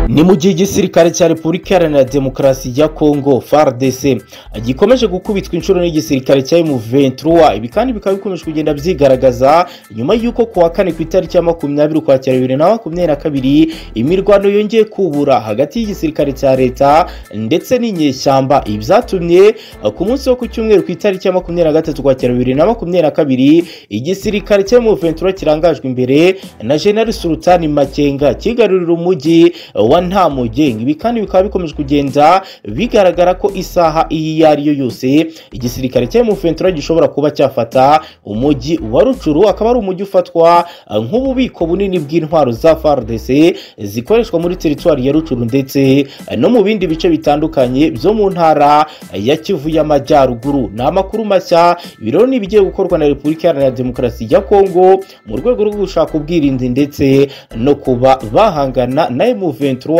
ni mu gihe igisirikare cya repubulika iharanira demokarasi ya kongo fardc gikomeje gukubitwa inshuro n'igisirikare cya M23 ibi kandi bikaba bikomeje kugenda byigaragaza nyuma y'uko kuwa kane ku itariki ya makumyabiri ukwakira bibiri na makumyabiri na kabiri imirwano yongeye kubura hagati y'igisirikare cya leta ndetse n'inyeshyamba ibi byatumye ku munsi wo ku cyumweru ku itariki ya makumyabiri na gatatu ukwakira bibiri na makumyabiri na kabiri igisirikare cya M23 kirangajwe imbere na General Sultani Makenga kigarurira umujyi wa Ntamugenga ibi kandi bikaba bikomeje kugenda bigaragara ko isaha iyi iyo ari yo yose igisirikare cya M23 gishobora kuba cyafata umujyi wa Rucuru akaba ari umujyi ufatwa nk'ububiko bunini bw'intwaro za FARDC zikoreshwa muri teritwari ya Rucuru ndetse no mu bindi bice bitandukanye byo mu ntara ya Kivu y'Amajyaruguru ni amakuru mashya ibiro ni ibigiye gukorwa na Repubulika Iharanira Demokarasi ya Kongo mu rwego rwo gushaka ubwirinzi ndetse no kuba bahangana na M23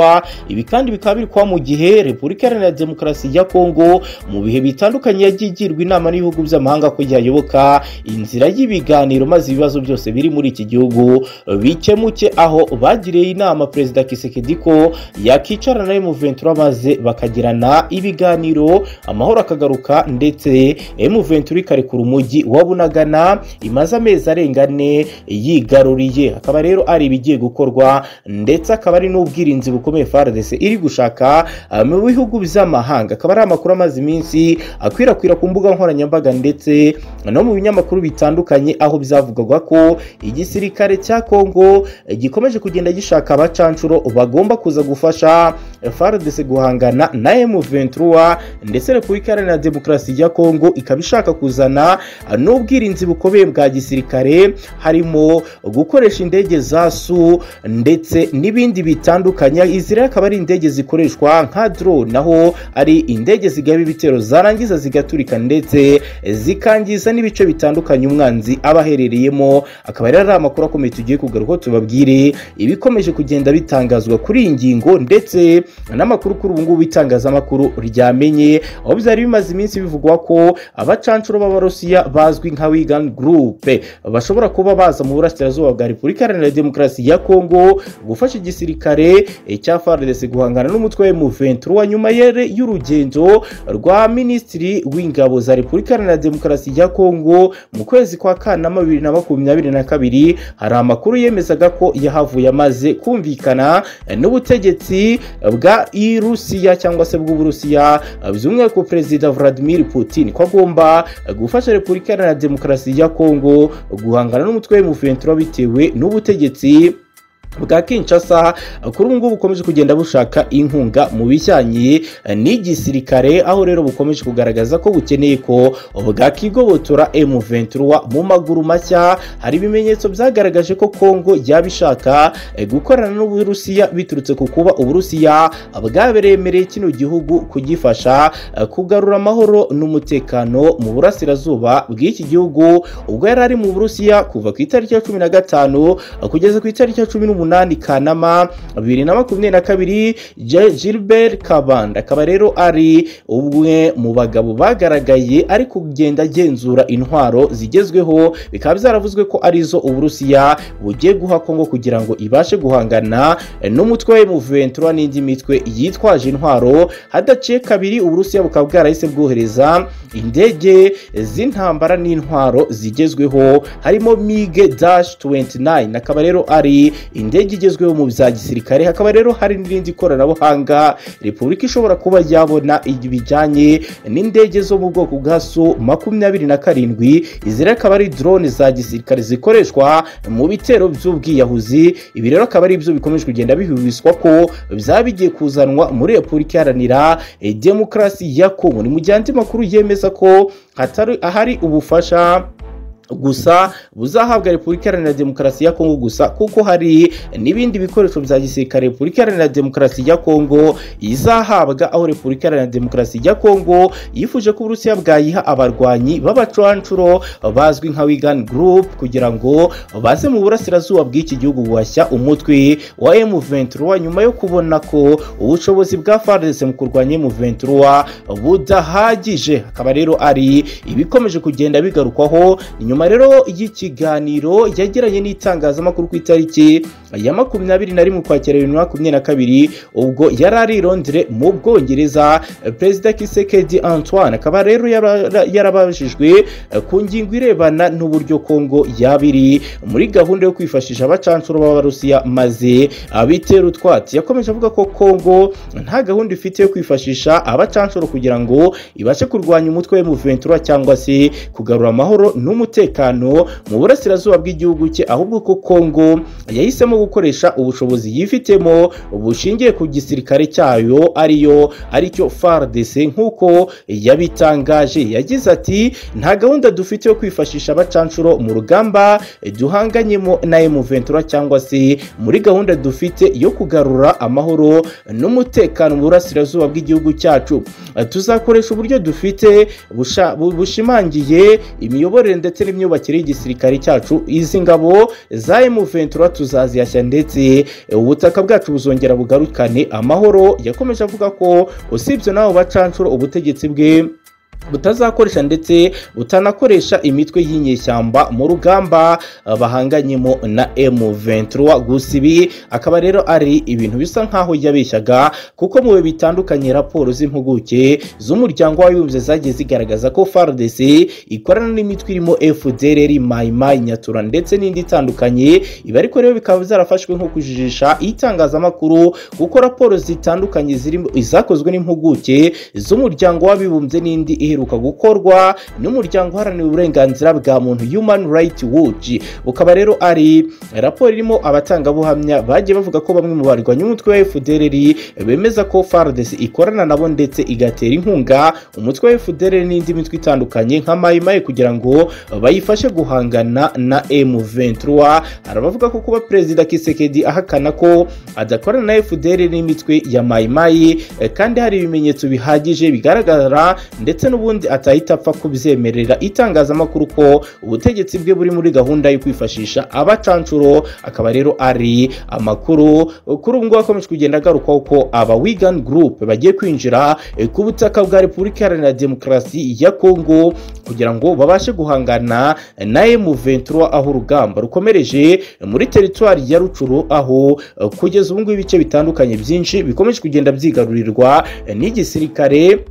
ibi kandi bikaba biri kwa mu gihe Repubulika Iharanira Demokarasi ya Kongo mu bihe bitandukanye yagiye igirwa inama n'ibihugu by'amahanga ko yayoboka inzira y'ibiganiro maze ibibazo byose biri muri iki gihugu bikemuke aho bagiriye inama perezida Kisekedi ko yakicarana na M23 maze bakagirana ibiganiro amahoro akagaruka ndetse M23 ikarekura umujyi wa Bunagana imaze amezi arenga ane yigaruriye akaba rero ari ibigiye gukorwa ndetse akaba ari n'ubwirinzi bukomeye FARDC iri gushaka mu bihugu by'amahanga akaba ari amakuru amaze iminsi akwirakwira ku mbuga nkoranyambaga ndetse no mu binyamakuru bitandukanye aho byavugwaga ko igisirikare cya kongo gikomeje kugenda gishaka abacanshuro bagomba kuza gufasha FARDC guhangana na M23 ndetse Repubulika Iharanira Demokarasi ya Kongo ikaba ishaka kuzana n'ubwirinzi bukomeye bwa gisirikare harimo gukoresha indege za su ndetse n'ibindi bitandukanye izi rero akaba ari indege zikoreshwa nka drone naho ari indege zigaba ibitero zarangiza zigaturika ndetse zikangiza n'ibice bitandukanye umwanzi aba aherereyemo akaba rero ari amakuru akomeye tugiye kugaruka tubabwire ibikomeje kugenda bitangazwa kuri iyi ngingo ndetse n'amakuru kuri ubu ngubu itangazamakuru ryamenye aho byari bimaze iminsi bivugwa ko abacanshuro b'abarusiya bazwi nka wigan gurupe bashobora kuba baza mu burasirazuba bwa repubulika iharanira demokarasi ya kongo gufasha igisirikare cya fardc guhangana n'umutwe wa m23 nyuma y'urugendo rwa minisitiri w'ingabo za repubulika iharanira demokarasi ya kongo mu kwezi kwa kanama bibiri na makumyabiri na kabiri hari amakuru yemezaga ko yahavuye amaze kumvikana n'ubutegetsi bwa irusiya cyangwa se bw'uburusiya by'umwihariko perezida vladimir putin ko agomba gufasha repubulika iharanira demokarasi ya kongo guhangana n'umutwe w'umuventura bitewe n'ubutegetsi bwa Kinshasa kuri ubu ngubu bukomeje kugenda bushaka inkunga mu bijyanye n'igisirikare aho rero bukomeje kugaragaza ko bukeneye ko bwakigobotora M23 mu maguru mashya hari ibimenyetso byagaragaje ko Kongo yaba ishaka gukorana n'Uburusiya biturutse ku kuba Uburusiya bwaberemereye kino gihugu kugifasha kugarura amahoro n'umutekano mu burasirazuba bw'iki gihugu ubwo yari ari mu Burusiya kuva ku itariki ya 15 kugeza ku itariki ya 18 umunani kanama bibiri na makumyabiri na kabiri gilbert kabanda akaba rero ari umwe mu bagabo bagaragaye ari kugenda agenzura intwaro zigezweho bikaba byaravuzwe ko arizo uburusiya bugiye guha kongo kugira ngo ibashe guhangana n'umutwe we muventura n'indi mitwe yitwaje intwaro hadaciye kabiri uburusiya bukaba bwarahise bwohereza indege z'intambara n'intwaro zigezweho harimo mige dash 29 akaba rero ari indege igezweho mu bya gisirikare hakaba rero hari n'irindi koranabuhanga repubulika ishobora kuba yabona ibijyanye n'indege zo mu bwoko bwa su makumyabiri na karindwi izi rero akaba ari drone za gisirikare zikoreshwa mu bitero by'ubwiyahuzi ibi rero akaba ari ibyo bikomeje kugenda bihuhiswa ko byaba bigiye kuzanwa muri repubulika iharanira demokarasi ya kongo ni mu gihe andi makuru yemeza ko hatari ahari ubufasha gusa buzahabwa repubulika iharanira demokarasi ya kongo gusa kuko hari n'ibindi bikoresho bya gisirikare repubulika iharanira demokarasi ya kongo izahabwa aho repubulika iharanira demokarasi ya kongo yifuje ko uburusiya bwayiha abarwanyi b'abacuranshuro bazwi nka wigan group kugira ngo baze mu burasirazuba bw'iki gihugu guhashya umutwe wa m23 nyuma yo kubona ko ubushobozi bwa fardc mu kurwanya m23 budahagije akaba rero ari ibikomeje kugenda bigarukwaho nyuma nyuma rero y'ikiganiro yagiranye n'itangazamakuru ku itariki ya makumyabiri na rimwe ukwakira bibiri na makumyabiri na kabiri ubwo yari ari i Londres mu bwongereza perezida kisekedi antoine akaba rero yara- yarabajijwe eh, ku ngingo irebana n'uburyo kongo yaba iri muri gahunda yo kwifashisha abacancuro b'abarusiya maze abitera utwatsi yakomeje avuga ko kongo nta gahunda ifite yo kwifashisha abacancuro kugira ngo ibashe kurwanya umutwe wa M23 cyangwa se kugarura amahoro n'umutekano mu burasirazuba bw'igihugu cye ahubwo ko kongo yahisemo gukoresha ubushobozi yifitemo bushingiye ku gisirikare cyayo ariyo aricyo FARDC nk'uko yabitangaje yagize ati nta gahunda dufite yo kwifashisha abacancuro mu rugamba duhanganyemo na M23 cyangwa se muri gahunda dufite yo kugarura amahoro n'umutekano mu burasirazuba bw'igihugu cyacu tuzakoresha uburyo dufite busha- bu- bushimangiye imiyoborere ndetse n'imyubakire y'igisirikare cyacu izi ngabo za M23 tuzaziyashya ndetse ubutaka bwacu buzongera bugarukane amahoro yakomeje avuga ko usibye n'abo bacancuro ubutegetsi bwe butazakoresha ndetse butanakoresha imitwe y'inyeshyamba mu rugamba eh, bahanganyemo na M23 gusa ibi akaba rero ari ibintu bisa nkaho yabeshyaga kuko mu bihe bitandukanye raporo z'impuguke z'umuryango w'abibumbye zagiye zigaragaza ko FARDC ikorana n'imitwe irimo FDLR, Mai Mai, Nyatura ndetse n'indi itandukanye ibi ariko rero bikaba zarafashwe nko kujijisha itangazamakuru kuko raporo zitandukanye zirimo izakozwe n'impuguke z'umuryango w'abibumbye n'indi iheruka gukorwa n'umuryango uharanira uburenganzira bwa muntu Human Rights Watch ukaba rero ari raporo irimo abatangabuhamya bagiye bavuga ko bamwe mu barwanya umutwe wa FDLR bemeza ko FARDC ikorana nabo ndetse igatera inkunga umutwe wa FDLR n'indi mitwe itandukanye nka Mai Mai kugira ngo bayifashe guhangana na M23 hari abavuga ko kuba perezida Kisekedi ahakana ko adakorana na FDLR n'imitwe ya Mai Mai eh, kandi hari ibimenyetso bihagije bigaragara ndetse n'ubundi atahita apfa kubyemerera itangazamakuru ko ubutegetsi bwe buri muri gahunda yo kwifashisha abacancuro akaba rero ari amakuru kuri ubu ngubu akomeje kugenda agarukaho ko aba wigan group bagiye kwinjira eh, ku butaka bwa repubulika iharanira demokarasi ya kongo kugira ngo babashe guhangana na M23 aho urugamba rukomereje muri teritwari ya rucuru aho eh, kugeza ubu ngubu ibice bitandukanye byinshi bikomeje kugenda byigarurirwa eh, n'igisirikare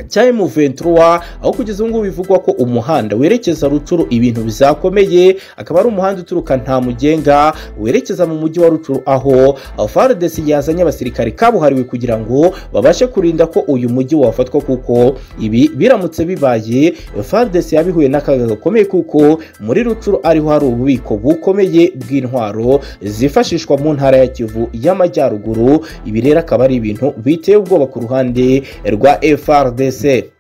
cya M23 aho kugeza ubu ngubu bivugwa ko umuhanda werekeza Rucuru ibintu bizakomeye akaba ari umuhanda uturuka nta mugenga werekeza mu mujyi wa Rucuru aho aho FARDC yazanye abasirikare kabuhariwe kugira ngo babashe kurinda ko uyu mujyi wafatwa kuko ibi biramutse bibaye FARDC yabihuye n'akaga gakomeye kuko muri Rucuru ariho hari ububiko bukomeye bw'intwaro zifashishwa mu ntara ya Kivu y'amajyaruguru ibi rero akaba ari ibintu biteye ubwoba ku ruhande rwa FARDC